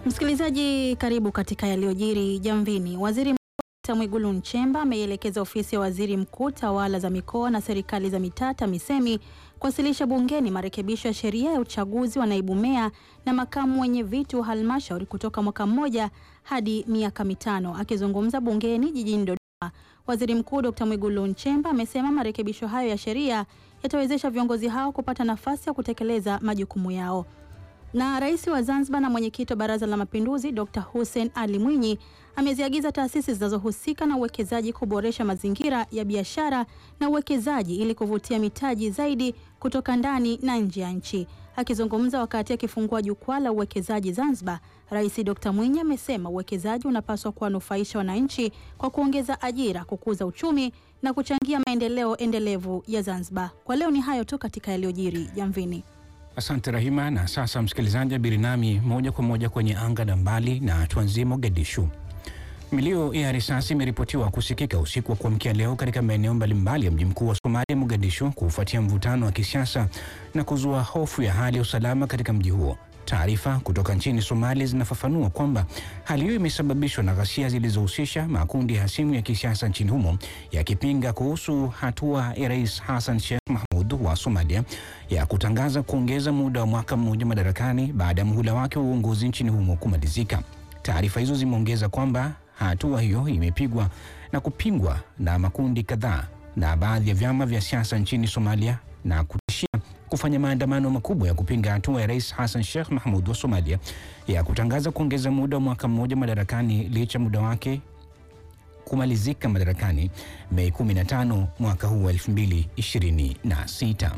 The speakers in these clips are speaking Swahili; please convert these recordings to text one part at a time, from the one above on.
Msikilizaji, karibu katika yaliyojiri Jamvini. Waziri Mkuu Dkt. Mwigulu Nchemba ameielekeza ofisi ya waziri mkuu, tawala za mikoa na serikali za mitaa TAMISEMI kuwasilisha bungeni marekebisho ya sheria ya uchaguzi wa naibu meya na makamu wenye viti wa halmashauri kutoka mwaka mmoja hadi miaka mitano. Akizungumza bungeni jijini Dodoma, waziri mkuu Dkt. Mwigulu Nchemba amesema marekebisho hayo ya sheria yatawezesha viongozi hao kupata nafasi ya kutekeleza majukumu yao. Na rais wa Zanzibar na mwenyekiti wa Baraza la Mapinduzi Dr. Hussein Ali Mwinyi ameziagiza taasisi zinazohusika na uwekezaji kuboresha mazingira ya biashara na uwekezaji ili kuvutia mitaji zaidi kutoka ndani na nje ya nchi. Akizungumza wakati akifungua jukwaa la uwekezaji Zanzibar, Rais Dr. Mwinyi amesema uwekezaji unapaswa kuwanufaisha wananchi kwa kuongeza ajira, kukuza uchumi na kuchangia maendeleo endelevu ya Zanzibar. Kwa leo ni hayo tu katika yaliyojiri Jamvini. Asante Rahima. Na sasa msikilizaji, abiri nami moja kwa moja kwenye anga na mbali, na tuanzie Mogadishu. Milio ya risasi imeripotiwa kusikika usiku wa kuamkia leo katika maeneo mbalimbali ya mji mkuu wa Somalia, Mogadishu, kufuatia mvutano wa kisiasa na kuzua hofu ya hali ya usalama katika mji huo. Taarifa kutoka nchini Somalia zinafafanua kwamba hali hiyo imesababishwa na ghasia zilizohusisha makundi hasimu ya kisiasa nchini humo yakipinga kuhusu hatua ya Rais Hassan Sheikh Mahmud wa Somalia ya kutangaza kuongeza muda wa mwaka mmoja madarakani baada ya muhula wake wa uongozi nchini humo kumalizika. Taarifa hizo zimeongeza kwamba hatua hiyo imepigwa na kupingwa na makundi kadhaa na baadhi ya vyama vya siasa nchini Somalia na kutishia kufanya maandamano makubwa ya kupinga hatua ya Rais Hassan Sheikh Mahmud wa Somalia ya kutangaza kuongeza muda wa mwaka mmoja madarakani licha muda wake kumalizika madarakani Mei 15 mwaka huu wa 2026.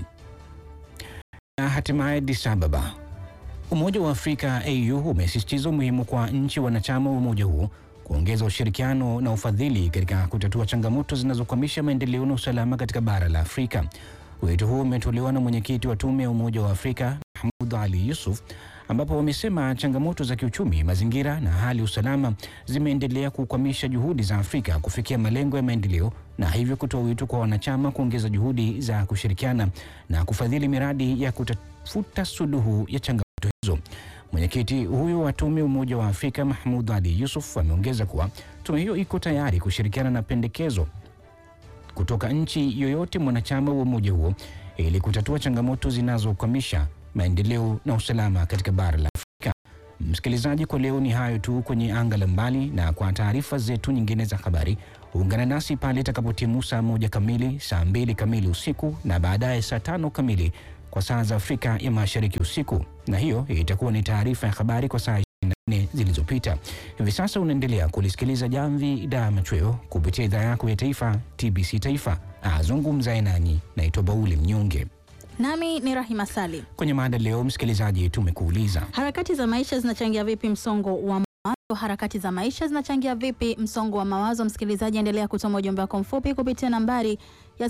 Na hatimaye Addis Ababa. Umoja wa Afrika AU umesisitiza umuhimu kwa nchi wanachama wa umoja huo kuongeza ushirikiano na ufadhili katika kutatua changamoto zinazokwamisha maendeleo na usalama katika bara la Afrika. Wito huo umetolewa na mwenyekiti wa tume ya Umoja wa Afrika Mahmoud Ali Yusuf, ambapo wamesema changamoto za kiuchumi, mazingira na hali ya usalama zimeendelea kukwamisha juhudi za Afrika kufikia malengo ya maendeleo, na hivyo kutoa wito kwa wanachama kuongeza juhudi za kushirikiana na kufadhili miradi ya kutafuta suluhu ya changamoto hizo. Mwenyekiti huyo wa tume ya Umoja wa Afrika Mahmoud Ali Yusuf ameongeza kuwa tume hiyo iko tayari kushirikiana na pendekezo kutoka nchi yoyote mwanachama wa umoja huo ili kutatua changamoto zinazokwamisha maendeleo na usalama katika bara la Afrika. Msikilizaji, kwa leo ni hayo tu kwenye anga la mbali, na kwa taarifa zetu nyingine za habari ungana nasi pale itakapotimu saa moja kamili, saa mbili kamili usiku na baadaye saa tano kamili kwa saa za Afrika ya Mashariki usiku, na hiyo itakuwa ni taarifa ya habari kwa saa 24 zilizopita. Hivi sasa unaendelea kulisikiliza Jamvi da Machweo kupitia idhaa yako ya taifa TBC Taifa. Azungumzaye nanyi naitwa Bauli Mnyonge. Nami ni Rahima Salim. Kwenye mada leo, msikilizaji, tumekuuliza Harakati za maisha zinachangia vipi msongo wa mawazo? Harakati za maisha zinachangia vipi msongo wa mawazo? Msikilizaji, endelea kutuma ujumbe wako mfupi kupitia nambari ya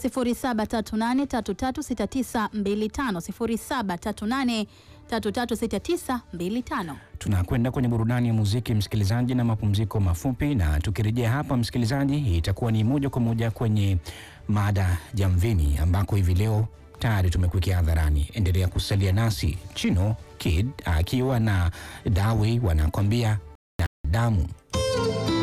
0738336925, 0738336925. tunakwenda kwenye burudani ya muziki msikilizaji, na mapumziko mafupi, na tukirejea hapa msikilizaji, itakuwa ni moja kwa moja kwenye mada Jamvini, ambako hivi leo tayari tumekuwekea hadharani. Endelea kusalia nasi. Chino Kid akiwa na Dawi wanakwambia na damu